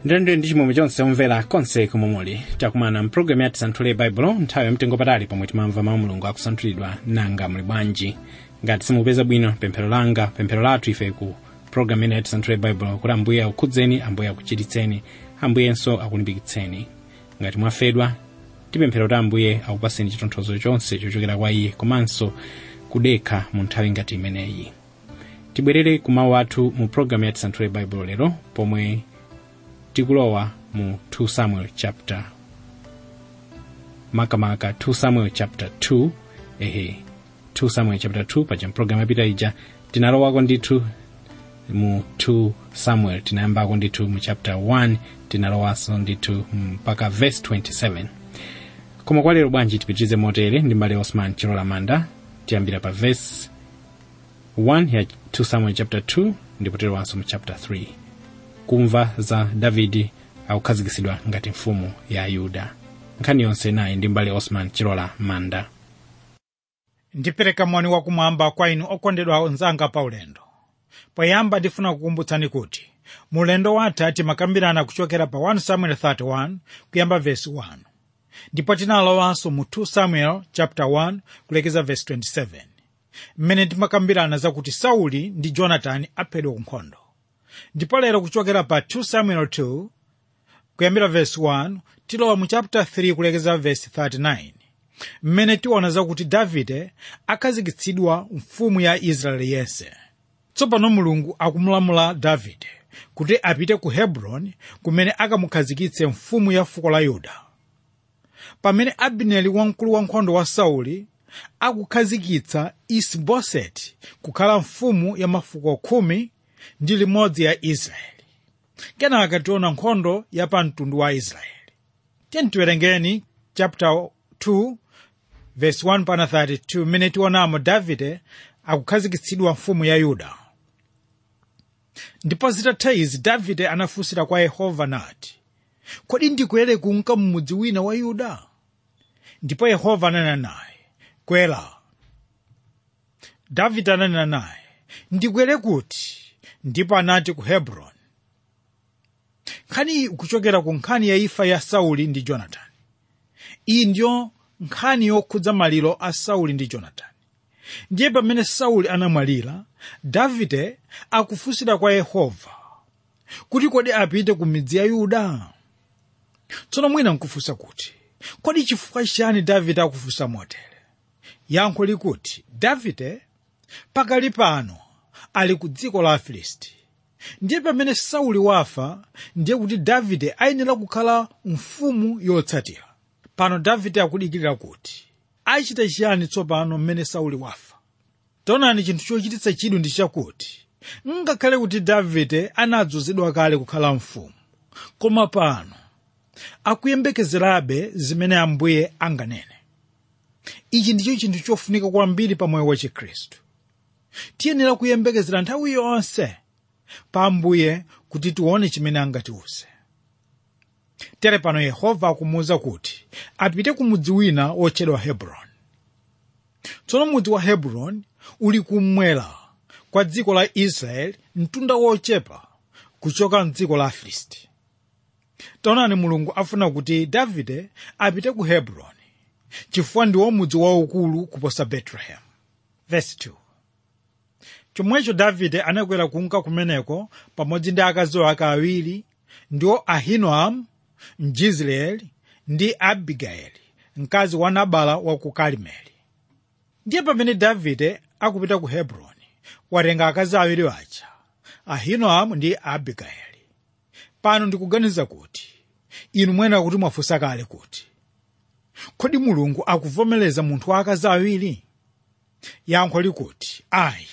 ndende ndi chimwemwe chonse omvera konse komwe muli takumana mpulogalamu ya tisanthule baibulo nthawi yamtengo patali pomwe timamva mawu mulungu akusanthulidwa nanga muli bwanji ngati simukupeza bwino pemphero langa pemphero lathu ife ku pulogalamu ina ya tisanthule baibulo kuti ambuye akukhudzeni ambuye akuchiritseni ambuyenso akulimbikitseni ngati mwafedwa tipemphera kuti ambuye akupaseni chitonthozo chonse chochokera kwa iye komanso kudekha mu nthawi ngati imeneyi tibwerere ku mawu athu mu pulogalamu ya tisanthule baibulo lero pomwe tikulowa mu 2 samuel chapter makamaka 2 samuel chapter 2 ehe 2 samuel chapter 2 paja mpulogalamu yapita ija tinalowako ndithu mu 2 samuel tinayambako ndithu mu chapter 1 tinalowanso ndithu mpaka verse 27 koma kwa lero bwanji tipitirize motere ndi mbale osman chilola manda tiyambira pa verse 1 ya 2 samuel chapter 2 ndipo tilowanso mu chapter 3 kumva za davidi akukhazikitsidwa ngati mfumu ya yuda nkhani yonse nayi ndi mbale osman chilola manda ndipereka moni wakumwamba kwa inu okondedwa onzanga pa ulendo poyamba ndifuna kukumbutsani kuti mulendo wathu timakambirana kuchokera pa 1 samuel 31 kuyamba vesi 1 ndipo tinalowanso mu 2 samuel chapter 1 kulekeza vesi 27 mmene timakambirana zakuti sauli ndi jonatani aphedwa ku nkhondo ndipo lero kuchokera pa 2 samuel 2 kuyambira vesi 1 tilowa mu chapter 3 kulekeza vesi 39 mmene tiona zakuti davide akhazikitsidwa mfumu ya israeli yense tsopano mulungu akumulamula davide kuti apite ku hebroni kumene akamukhazikitse mfumu ya fuko la yuda pamene abineri wamkulu wankhondo wa sauli akukhazikitsa isiboseti kukhala mfumu ya mafuko khumi ndi limodzi ya israeli kenaka tiona nkhondo ya pa mtundu wa israeli tiyeni tiwerengeni chapter 2 verse 1 pana 32 mmene tionamo davide akukhazikitsidwa mfumu ya yuda ndipo zitatha izi davide anafunsira kwa yehova nati kodi ndikwere kunka mmudzi wina wa yuda ndipo yehova ananena naye kwera davide ananena naye ndikwere kuti ndipo anati ku hebroni nkhani iyi ikuchokera ku nkhani ya imfa ya sauli ndi jonatani iyi ndiyo nkhani yokhudza maliro a sauli ndi jonatani ndiye pamene sauli anamwalira davide akufunsira kwa yehova kuti kodi apite ku midzi ya yuda tsono mwina nkufunsa kuti kodi chifukwa chani davide akufunsa motere yankho likuti davide pakali pano ali ku dziko la afilisti ndiye pamene sauli wafa ndiye kuti davide ayenera kukhala mfumu yotsatira pano davide akudikirira kuti achita chiyani tsopano mmene sauli wafa taonani chinthu chochititsa chidwi ndi chakuti ngakhale kuti davide anadzozedwa kale kukhala mfumu koma pano akuyembekezerabe zimene ambuye anganene ichi ndicho chinthu chofunika kwambiri pa moyo wa chikhristu tiyenera kuyembekezera nthawi yonse pa ambuye kuti tione chimene angatiuze tere pano yehova akumuwuza kuti apite ku mudzi wina wotchedwa hebroni tsono mudzi wa hebroni uli kummwera kwa dziko la israeli mtunda wochepa kuchoka mdziko la afilisti taonani mulungu afuna kuti davide apite ku hebroni chifukwa ndiwo mudzi waukulu kuposa betlehemu Verse 2. chomwecho davide anakwera kunka kumeneko pamodzi ndi akazi ake awiri ndiwo ahinoamu mjizreeli ndi abigayeli mkazi wa nabala wa ku karimeli ndiye pamene davide akupita ku hebroni watenga akazi awiri aja ahinoamu ndi abigayeli pano ndikuganiza kuti inu mwena kuti mwafunsa kale kuti kodi mulungu akuvomereza munthu wa akazi awiri yankho likuti ayi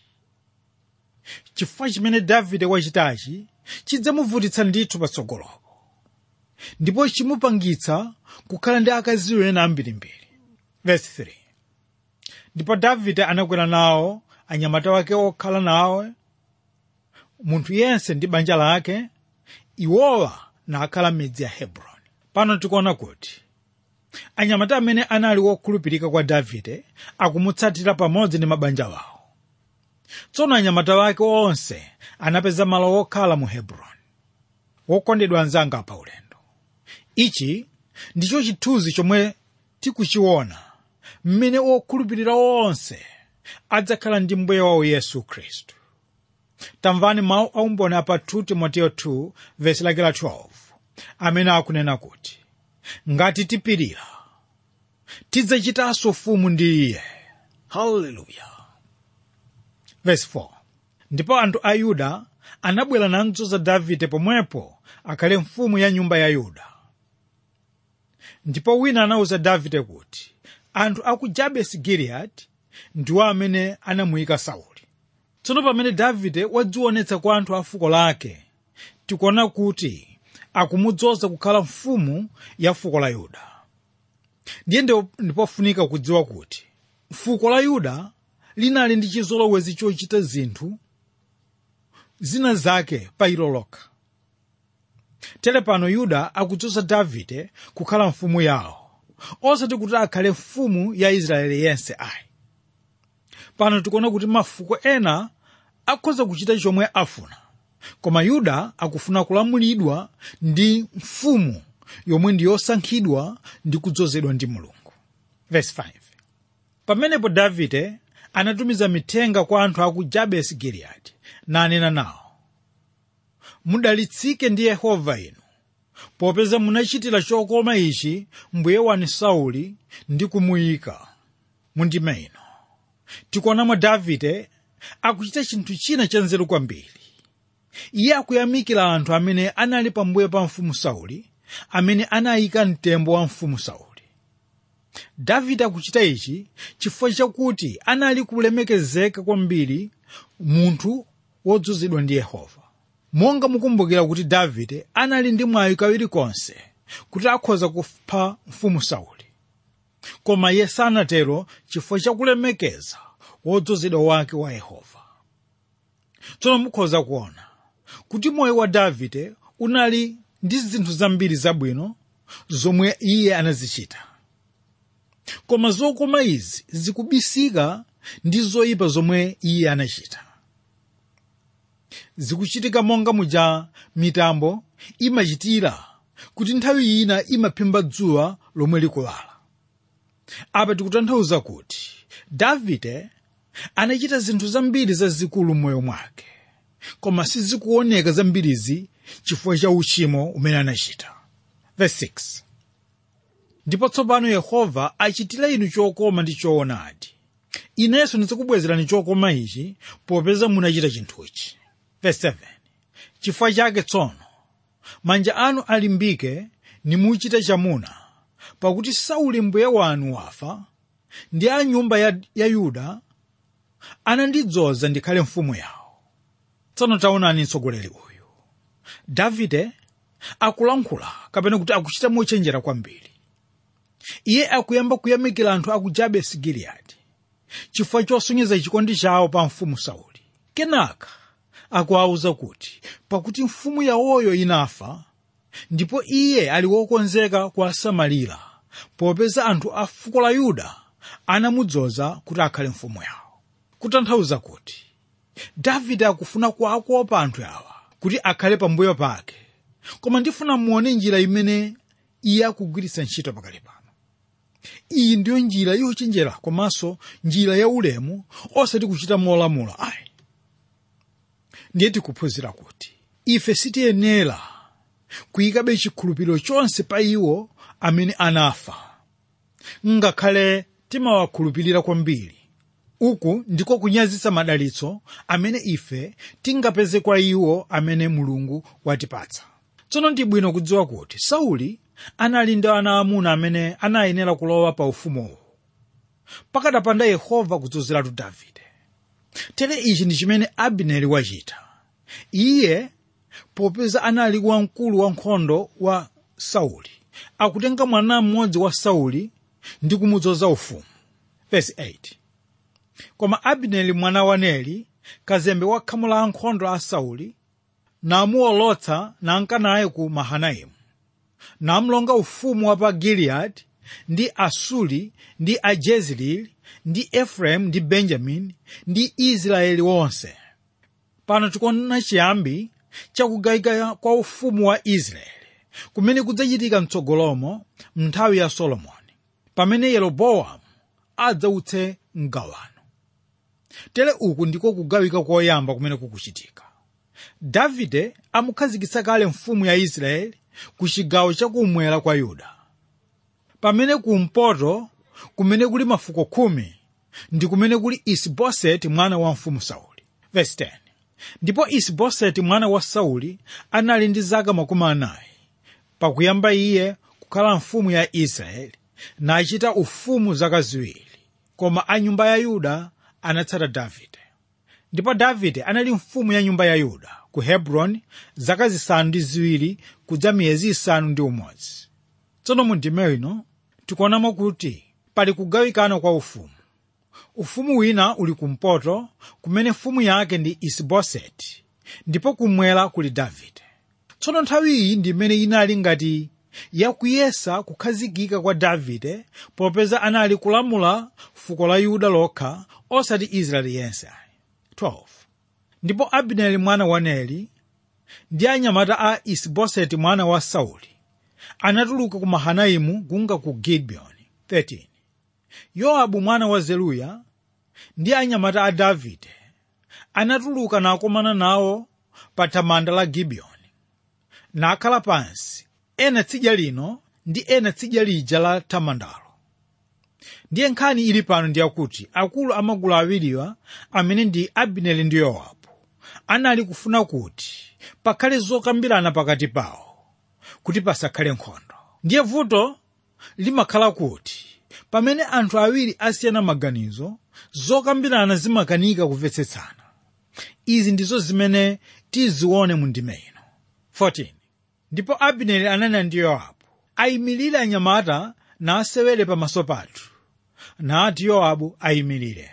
chifukwa chimene davide wachitachi chidzamuvutitsa ndithu patsogolopo ndipo chimupangitsa kukhala ndi akazi ena ambirimbiri verse 3 ndipo davide anakwera nawo anyamata wake okhala nawo munthu yense ndi banja lake iwowa nakhala m'midzi ya hebroni pano tikuona kuti anyamata amene anali wokhulupirika kwa davide akumutsatira pamodzi ndi mabanja wawo tsono anyamata wake onse anapeza malo okhala mu hebroni wokondedwa anzanga pa ulendo ichi ndicho chithunzi chomwe tikuchiona mmene okhulupirira onse adzakhala ndi mbuye wawo yesu khristu tamvani mawu aumboni apa 2 timoteyo 2 vesi lake la 12 amene akunena kuti ngati tipirira tidzachitanso ufumu ndi iye haleluya vesi 4 ndipo anthu a yuda anabwera namdzoza davide pomwepo akhale mfumu ya nyumba ya yuda ndipo wina anawuza davide kuti anthu a ku jabesi giliyadi ndiwo amene anamuyika sauli tsono pamene davide wadzionetsa kwa anthu a fuko lake tikuona kuti akumudzoza kukhala mfumu ya fuko la yuda ndiye ndipofunika kudziwa kuti fuko la yuda linali ndi chizolowezi chochita zinthu zina zake pa ilo lokha tere pano yuda akudzoza davide kukhala mfumu yawo osati kuti akhale mfumu ya israeli yense ayi pano tikuona kuti mafuko ena akhoza kuchita chomwe afuna koma yuda akufuna kulamulidwa ndi mfumu yomwe ndi yosankhidwa ndi kudzozedwa ndi mulungu Verse 5. pamenepo davide anatumiza mithenga kwa anthu a ku jabesi giliyadi nanena nawo mudalitsike ndi yehova inu popeza munachitira chokoma ichi mbuye wanu sauli ndi kumuyika mundime ino tikuonamo davide akuchita chinthu china chanzeru kwambiri iye akuyamikira anthu amene anali pambuyo pa mfumu sauli amene anayika mtembo wa mfumu sauli davide akuchita ichi chifukwa chakuti anali kulemekezeka kwambiri munthu wodzozedwa ndi yehova monga mukumbukira kuti davide anali ndi mwayi kawiri konse kuti akhoza kupha mfumu sauli koma iye sanatero chifukwa chakulemekeza wodzozedwa wake wa yehova tsono mukhoza kuona kuti moyo wa davide unali ndi zinthu zambiri zabwino zomwe iye anazichita koma zokoma izi zikubisika ndi zoyipa zomwe iye anachita zikuchitika monga muja mitambo imachitira kuti nthawi ina imaphimba dzuwa lomwe likulala apa tikutanthauza kuti davide anachita zinthu zambiri zazikulu m'moyo mwake koma sizikuoneka zambirizi chifukwa cha uchimo umene anachita Verse 6. ndipo tsopano yehova achitira inu chokoma ndi choonadi inenso ndizikubwezerani chokoma ichi popeza munachita chinthuchi Verse 7. chifukwa chake tsono manja anu alimbike nimuchite chamuna pakuti sauli mbuye wanu wafa ndi a nyumba ya, ya yuda anandidzoza ndikhale mfumu yawo tsono taonani mtsogoleri uyu davide akulankhula kapena kuti akuchita mochenjera kwambiri iye akuyamba kuyamikira anthu aku jabesi giliyadi chifukwa chosonyeza chikondi chawo pa mfumu sauli kenaka akuwawuza kuti pakuti mfumu yawoyo inafa ndipo iye ali wokonzeka kuwasamalira popeza anthu a fuko la yuda anamudzoza kuti akhale mfumu yawo kutanthauza kuti davide akufuna kuwakopa anthu awa kuti akhale pambuyo pake koma ndifuna muone njira imene iye akugwiritsa ntchito pakali pano iyi ndiyo njira yochenjera komanso njira ya ulemu osati kuchita molamula ayi ndiye tikuphunzira kuti ife sitiyenera kuyikabe chikhulupiriro chonse pa iwo amene anafa ngakhale timawakhulupirira kwambiri uku ndiko kunyazitsa madalitso amene ife tingapeze kwa iwo amene mulungu watipatsa tsono ndi bwino kudziwa kuti sauli anali ndi ana amuna amene anayenera kulowa pa ufumuwo pakadapanda yehova kudzozeratu davide tere ichi ndi chimene abineri wachita iye popeza anali wamkulu wa nkhondo wa sauli akutenga mwana mmodzi wa sauli ndi kumudzoza ufumu Verse 8. koma abineri mwana wa neri kazembe wa khamu la ankhondo a sauli namuwolotsa nanka naye ku mahanaimu namlonga ufumu wa pa giliyadi ndi asuli ndi ajezreeli ndi efereimu ndi benjamini ndi israeli wonse pano tikuona chiyambi chakugawika kwa ufumu wa israeli kumene kudzachitika mtsogolomo mnthawi ya solomoni pamene yeroboamu adzautse mgawano tere uku ndiko kugawika koyamba kumene kukuchitika davide amukhazikitsa kale mfumu ya israeli ku chigawo chakumwera kwa yuda pamene kumpoto kumene kuli mafuko khumi ndi kumene kuli isiboseti mwana wa mfumu sauli Verse 10. ndipo isiboseti mwana wa sauli anali ndi zaka makumi anayi pakuyamba iye kukhala mfumu ya israeli nachita ufumu zaka ziwiri koma a nyumba ya yuda anatsata davide ndipo davide anali mfumu ya nyumba ya yuda ku hebroni zaka zisanu ndi ziwiri kudza miyezi isanu ndi umodzi tsono mu ndime ino tikuonamo kuti pali kugawikana kwa ufumu ufumu wina uli kumpoto kumene mfumu yake ndi isiboseti ndipo kumwera kuli davide tsono nthawi iyi ndi imene inali ngati yakuyesa kukhazikika kwa davide popeza anali kulamula fuko la yuda lokha osati israeli yense 12 ndipo abineri mwana wa neri ndi anyamata a isiboseti mwana wa sauli anatuluka ku mahanaimu kunka ku gibiyoni 13 yowabu mwana wa zeruya ndi anyamata a davide anatuluka nakomana nawo pa thamanda la gibiyoni nakhala pansi ena tsidya lino ndi ena tsidya lija la thamandalo ndiye nkhani ili pano ndi yakuti akulu amagulu awiriwa amene ndi abineri ndi yowabu anali kufuna kuti pakhale zokambirana pakati pawo kuti pasakhale nkhondo ndiye vuto limakhala kuti pamene anthu awiri asiyana maganizo zokambirana zimakanika kumvetsetsana izi ndizo zimene tizione mu ndime ino 14 ndipo abineri ananena ndi yowabu ayimirire anyamata nasewere pamaso pathu nati yowabu ayimirire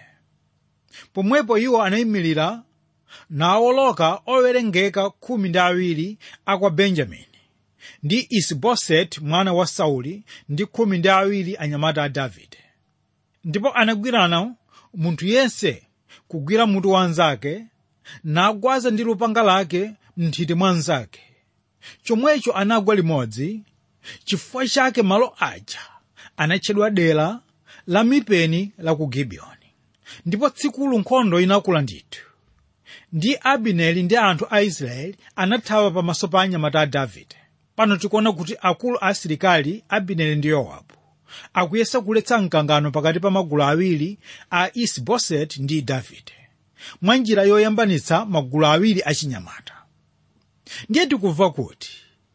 pomwepo iwo anayimirira nawoloka owerengeka khumi ndi awiri akwa benjamini ndi isiboseti mwana wa sauli ndi khumi ndi awiri anyamata a davide ndipo anagwirana munthu yense kugwira mutu wanzake nagwaza ndi lupanga lake mnthiti mwa nzake chomwecho anagwa limodzi chifukwa chake malo aja anatchedwa dera la mipeni la ku gibiyoni ndipo tsikulu nkhondo inakula ndithu ndi abineri ndi anthu a israeli anathawa pamaso pa anyamata a davide pano tikuona kuti akulu a asilikali abineri ndi yowabu akuyesa kuletsa mkangano pakati pa magulu awiri a isiboseti ndi davide mwa njira yoyambanitsa magulu awiri achinyamata ndiye tikumva kuti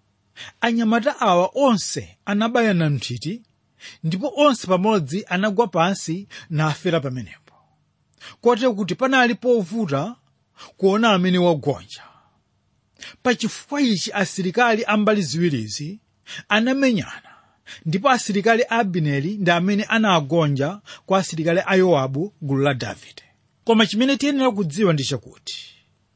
anyamata awa onse anabayana mthiti ndipo onse pamodzi anagwa pansi nafera pamenepo kotero kuti panali povuta kuona amene wagonja pachifukwa ichi asilikali ambali ziwirizi anamenyana ndipo asilikali a abineri ndi amene anagonja kwa asilikali a yowabu gulu la davide koma chimene tiyenera kudziwa ndi chakuti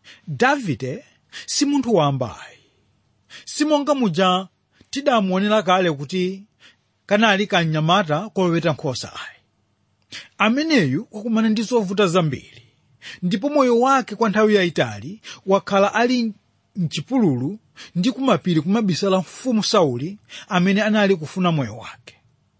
davide si munthu wambayi simonga muja tidamuonera kale kuti kanali kanyamata koweta nkhosa ayi ameneyu wakumana ndi zovuta zambiri ndipo moyo wake kwa nthawi yayitali wakhala ali mchipululu ndi kumapiri kumabisala mfumu sauli amene anali kufuna moyo wake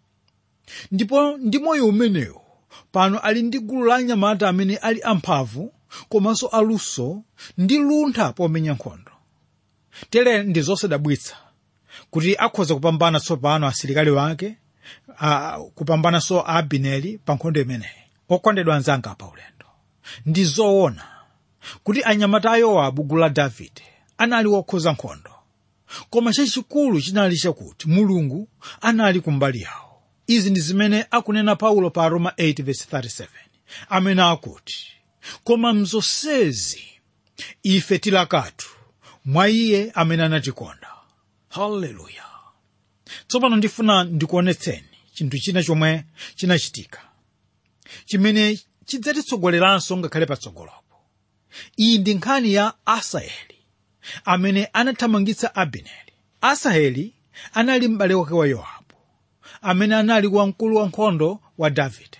ndipo ndi moyo umenewu pano ali ndi gulu la anyamata amene ali amphamvu komanso aluso ndi luntha pomenya nkhondo tere ndi zosadabwitsa kuti akhoza kupambana tsopano asilikali wake uh, kupambananso abineri pa nkhondo imeneyi okondedwa anzanga pa ulendo ndi zoona kuti anyamata a yowabu gulu la davide anali wokhoza nkhondo koma chachikulu chinali chakuti mulungu anali kumbali yawo izi ndi zimene akunena paulo pa roma 8:37 amene akuti koma mzonsezi ife tilakatu mwa iye amene anatikonda haleluya tsopano ndifuna ndikuonetseni chinthu china chomwe chinachitika chimene chidzatitsogoleranso ngakhale patsogolopo iyi ndi nkhani ya asaheli amene anathamangitsa abineri asaheli anali m'bale wake wa yowabu amene anali wamkulu wankhondo wa davide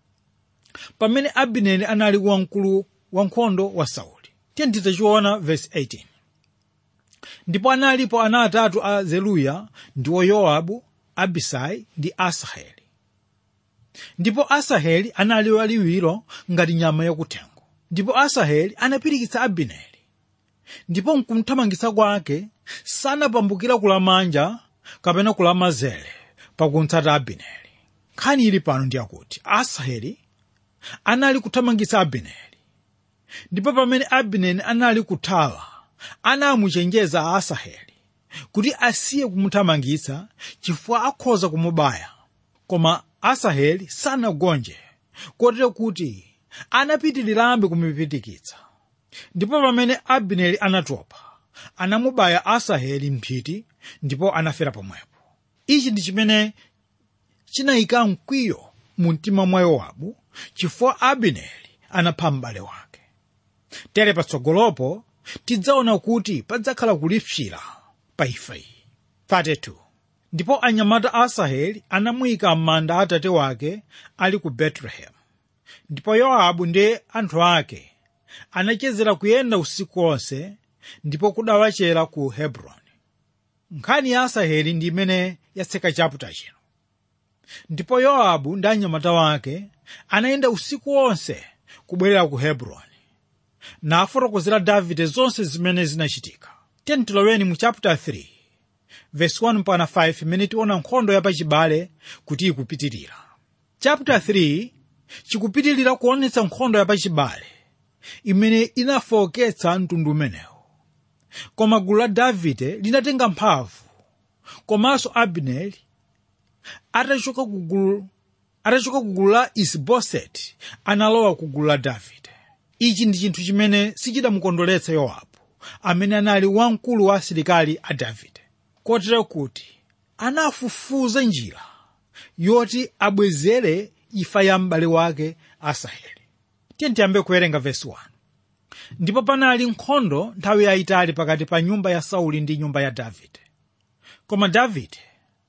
pamene abineri anali wamkulu wankhondo wa sauli tiye nditachiona vesi 18 ndipo analipo ana atatu a zeruya ndiwo yowabu abisai ndi asaheli ndipo asaheli anali waliwiro ngati nyama yakuthengo ndipo asaheli anapirikitsa abineri ndipo mkumthamangitsa kwake sanapambukira kulamanja kapena kulamazere pakuntsata abineri nkhani ili pano ndi yakuti asaheli anali kuthamangitsa abineri ndipo pamene abineri anali kuthawa anamuchenjeza asaheli kuti asiye kumuthamangitsa chifukwa akhoza kumubaya koma asaheli sanagonje kotero kuti anapitirirabe kumupirikitsa ndipo pamene abineri anatopa anamubaya asaheli mphiti ndipo anafera pomwepo ichi ndi chimene chinayika mkwiyo mu mtima mwa yowabu chifukwa abineri anapha m'bale wake tere patsogolopo tidzaona kuti padzakhala kulipsira pa ifa iyi 32 ndipo anyamata a asaheli anamuyika m'manda a atate wake ali ku betelehemu ndipo yowabu ndi anthu ake anachezera kuyenda usiku wonse ndipo kudawachera ku hebroni nkhani ya asaheli ndi imene yatseka chaputa chino ndipo yowabu ndi anyamata wake anayenda usiku wonse kubwerera ku hebroni nafotokozera davide zonse zimene zinachitika tiyeni tiloweni mu chapter 3 verse 1 mpaka 5 imene tiona nkhondo yapachibale kuti ikupitirira chapter 3 chikupitirira kuonetsa nkhondo yapachibale imene inafowoketsa mtundu umenewu koma gulu la davide linatenga mphamvu komanso abineri atachoka ku gulu atachoka ku gulu la isiboseti analowa ku gulu la davide ichi ndi chinthu chimene sichidamukondweretsa yowabu amene anali wamkulu wa asilikali a davide kotero kuti anafufuza njira yoti abwezere ifa ya m'bale wake asaheli tiye tiyambe kuwerenga vesi 1 ndipo panali nkhondo nthawi yayitali pakati pa nyumba ya sauli ndi nyumba ya davide koma davide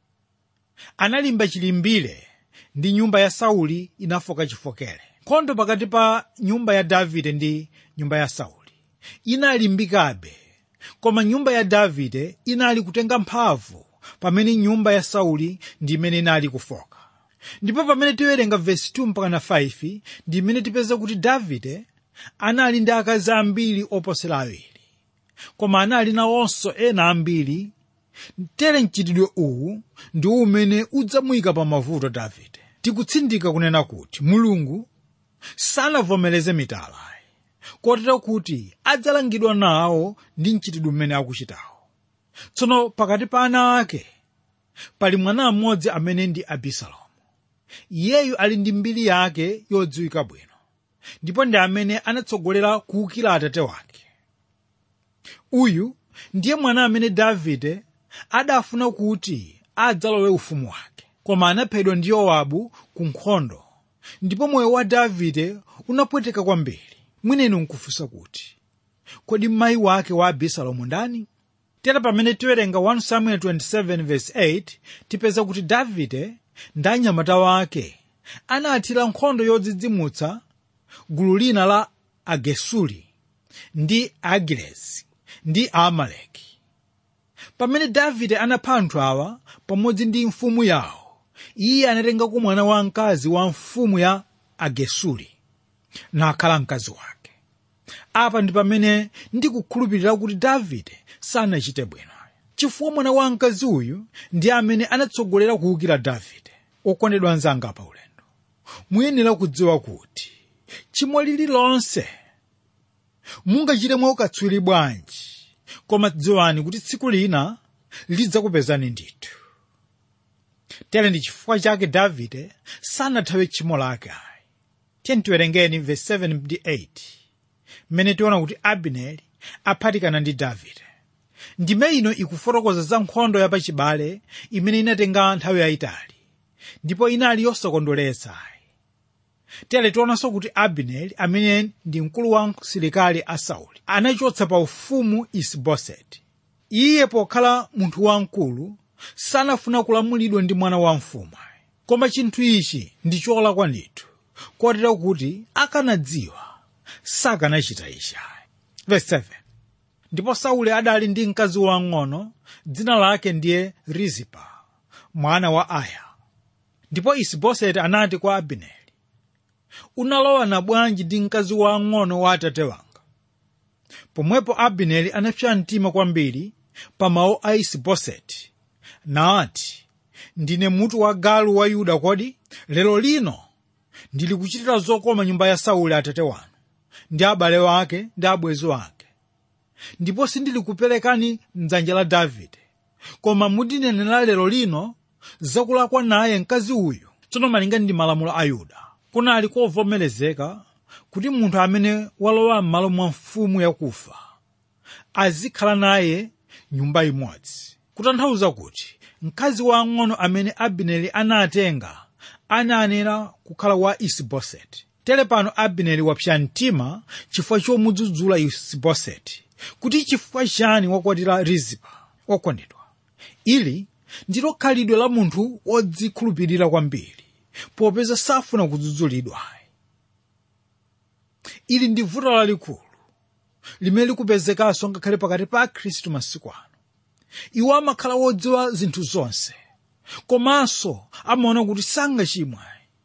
analimba chilimbire ndi nyumba ya sauli inafoka chifokere nkhondo pakati pa nyumba ya davide ndi nyumba ya sauli inalimbikabe koma nyumba ya davide inali kutenga mphamvu pamene nyumba ya sauli ndi imene inali kufoka ndipo pamene tiwerenga vesi 2 mpaka na 5 ndi imene tipeza kuti davide anali ndi akazi ambiri oposera awiri koma anali nawonso ena ambiri tere mchitidwe uwu ndi umene udzamuyika pa mavuto davide tikutsindika kunena kuti mulungu sanavomereze mitala kotero kuti adzalangidwa nawo ndi mchitidwe umene akuchitawo tsono pakati pa ana ake pali mwana mmodzi amene ndi abisalomu iyeyu ali ndi mbiri yake yodziwika bwino ndipo ndi amene anatsogolera kuwukira atate wake uyu ndiye mwana amene davide adafuna kuti adzalowe ufumu wake koma anaphedwa ndi yowabu ku nkhondo ndipo moyo wa davide unapweteka kwambiri mwinenu nkufunsa kuti kodi mayi wake wa abisalomu ndani tera pamene tiwerenga 1 samuel 27:8 tipeza kuti davide ndi anyamata wake anathira nkhondo yodzidzimutsa gulu lina la agesuli ndi agiresi ndi aamaleki pamene davide anapha anthu awa pamodzi ndi mfumu yawo iye anatengako mwana wamkazi wa mfumu ya agesuli nakhala mkazi wake apa ndi pamene ndikukhulupirira kuti davide sanachite bwino chifukwa mwana wamkazi uyu ndi amene anatsogolera kuwukira davide okondedwa anzanga pa ulendo muyenera kudziwa kuti chimo lililonse mungachite mwaukatswiri bwanji koma dziwani kuti tsiku lina lidzakupezani ndithu tere ndi chifukwa chake davide sanathawe tchimo lake ayi tiyeni tiwerengeni verse 7 ndi 8 mmene tiona kuti abineri aphatikana ndi davide ndime ino ikufotokoza za nkhondo yapachibale imene inatenga nthawi yayitali ndipo inali yosakondweretsa ayi tere tionanso kuti abineri amene ndi mkulu wa asilikali a sauli anachotsa pa ufumu isiboseti iye pokhala munthu wamkulu sanafuna kulamulidwa ndi mwana wa mfumu koma chinthu ichi ndi cholakwa ndithu kotero kuti akanadziwa sakanachita ichi verse 7 ndipo sauli adali ndi mkazi wang'ono dzina lake ndiye rizipa mwana wa aya ndipo isiboseti anati kwa abineri unalowana bwanji ndi mkazi wang'ono wa atate wanga pomwepo abineri anapsa mtima kwambiri pa mawu a isiboseti nati ndine mutu wa galu wa yuda kodi lero lino ndili kuchitira zokoma nyumba ya sauli atate wanu ndi abale wake ndi abwenzi wake ndipo sindili kuperekani mdzanja la davide koma mutinenera lero lino zakulakwa naye mkazi uyu tsono malinga ndi malamulo a yuda kunali kovomerezeka kuti munthu amene walowa m'malo mwa mfumu yakufa azikhala naye nyumba imodzi kutanthauza kuti mkazi wang'ono amene abineri anatenga anayenera kukhala wa isiboseti tere pano abineri wapsa mtima chifukwa chomudzudzula isiboseti kuti chifukwa chani wakwatira rizipa okondedwa ili ndilo khalidwe la munthu wodzikhulupirira kwambiri popeza safuna kudzudzulidwa ili ndi vuto lalikulu limene likupezekanso ngakhale pakati pa akhristu masiku ano iwo amakhala wodziwa zinthu zonse komanso amaona kuti sangachimwe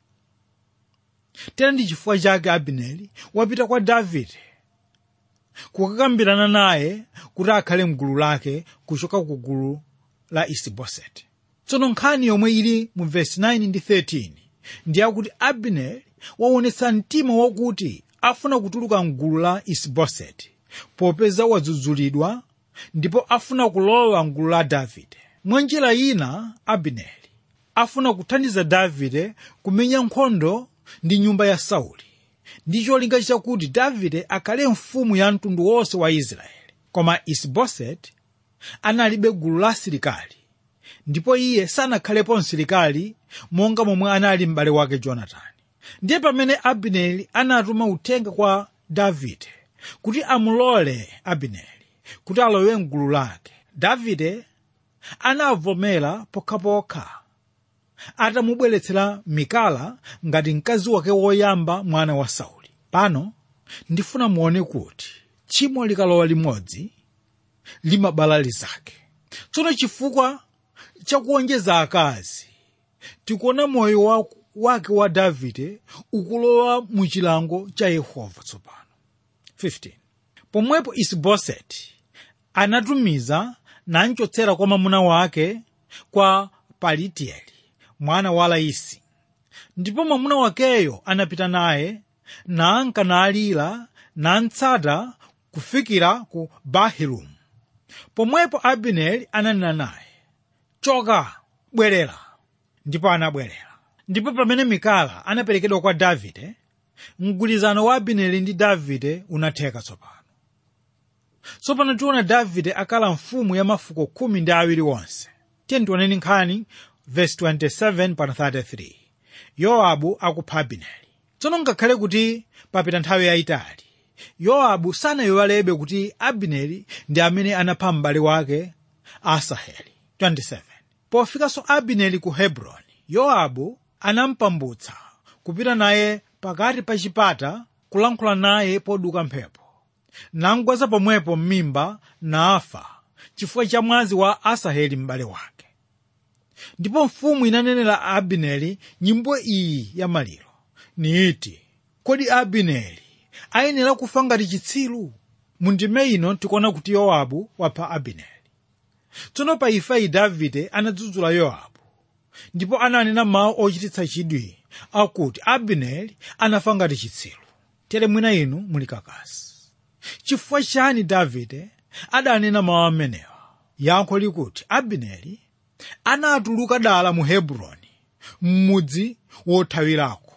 tera ndi chifukwa chake abineri wapita kwa davide kukakambirana naye kuti akhale mgulu lake kuchoka ku gulu la isiboseti tsono nkhani yomwe ili mu vesi 9 ndi 13 ndi yakuti abineri waonetsa mtima wakuti afuna kutuluka mgulu la isiboseti popeza wadzudzulidwa ndipo afuna kulowa mgulu la davide mwa njira ina abineri afuna kuthandiza davide kumenya nkhondo ndi nyumba ya sauli ndi cholinga chakuti davide akhale mfumu ya mtundu wonse wa israeli koma isiboseti analibe gulu la asilikali ndipo iye sanakhalepo msilikali monga momwe anali m'bale wake jonatani ndiye pamene abineri anatuma uthenga kwa davide kuti amulole abineri kuti alowe mgulu lake davide anavomera pokhapokha atamubweretsera mikala ngati mkazi wake woyamba mwana wa sauli pano ndifuna muone kuti tchimo likalowa limodzi limabala lizake tsono chifukwa chakuonjeza akazi tikuona moyo wa, wake wa davide ukulowa mu chilango cha yehova tsopano 15 pomwepo isiboseti anatumiza nanchotsera kwa mwamuna wake kwa palitieli mwana wa laisi ndipo mwamuna wakeyo anapita naye nanka nalira nantsata kufikira ku bahirumu pomwepo abineri ananena naye choka bwerera ndipo anabwerera ndipo pamene mikala anaperekedwa kwa davide mgwirizano wa abineri ndi davide unatheka tsopano tsopano tiona davide akala mfumu ya mafuko khumi ndi awiri wonse tiye tioneni nkhani verse 27 pa 33 yowabu akupha abineri tsono ngakhale kuti papita nthawi yayitali yowabu sanayiwalebe kuti abineri ndi amene anapha m'bale wake asaheli 27 pofikanso abineri ku hebroni yowabu anampambutsa kupita naye pakati pa chipata kulankhula naye poduka mphepo nangwaza pomwepo m'mimba nafa chifukwa cha mwazi wa asaheli m'bale wake ndipo mfumu inanenera abineri nyimbo iyi ya maliro niiti kodi abineri ayenera kufa ngati chitsiru mu ndime ino tikuona kuti yowabu wapha abineri tsono pa ifeyi davide anadzudzula yowabu ndipo ananena mawu ochititsa chidwi akuti abineri anafa ngati chitsiru tere mwina inu muli kakasi chifukwa chani davide adanena mawu amenewa yankho likuti abineri anatuluka dala mu hebroni m'mudzi wothawirako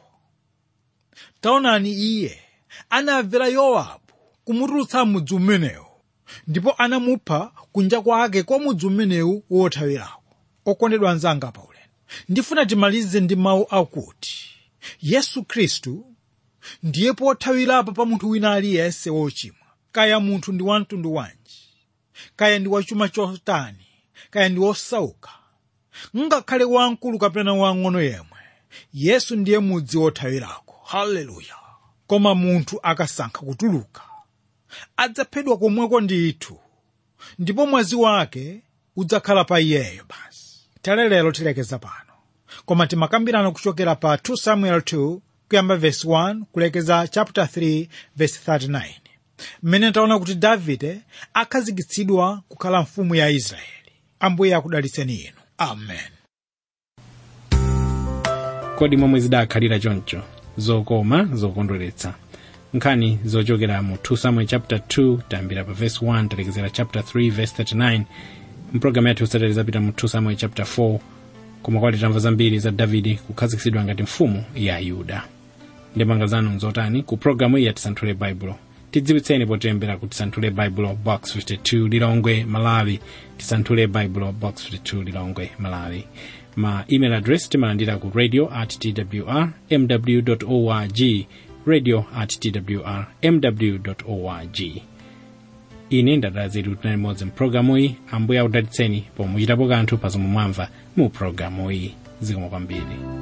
taonani iye anamvera yowabu kumutulutsa mudzi umenewu ndipo anamupha kunja kwake kwa mudzi umenewu wothawirako okondedwa anzanga paulendo ndifuna timalize ndi mawu akuti yesu khristu ndiye pothawirapo pa munthu wina aliyense wochimwa kaya munthu ndi wamtundu wanji kaya ndi wachuma chotani kaya ndi wosauka ngakhale wamkulu kapena wang'ono yemwe yesu ndiye mudzi wothawirako haleluya koma munthu akasankha kutuluka adzaphedwa komweko ndithu ndipo mwazi wake udzakhala pa iyeyo basi tale lero tilekeza pano koma timakambirana kuchokera pa 2 samuel 2 kuyamba verse 1 kulekeza chapter 3 verse 39 mmene taona kuti davide akhazikitsidwa kukhala mfumu ya israeli ambuye akudalitseni inu amen kodi momwe zidakhalira choncho zokoma zokondweretsa nkhani zochokera mu 2 samuel chapter 2 tayambira pa verse 1 talekezera chapter 3 verse 39 mpulogalamu yathu yotsatira zapita mu 2 samuel chapter 4 koma kwati tamva zambiri za davide kukhazikitsidwa ngati mfumu ya yuda ndemanga zanu nzotani ku pulogalamu iyi ya tisanthule baibulo tidziwitseni potilembera ku tisanthule baibulo box 52 lilongwe malawi tisanthule baibulo box 52 lilongwe malawi ma email address timalandira ku radio at twr mw org radio at twr mw org ine ndadala zedu tinali modzi mpulogalamu iyi ambuye akudalitseni pomwe muchitapo kanthu pa zomwe mwamva mu pulogalamu iyi zikomo kwambiri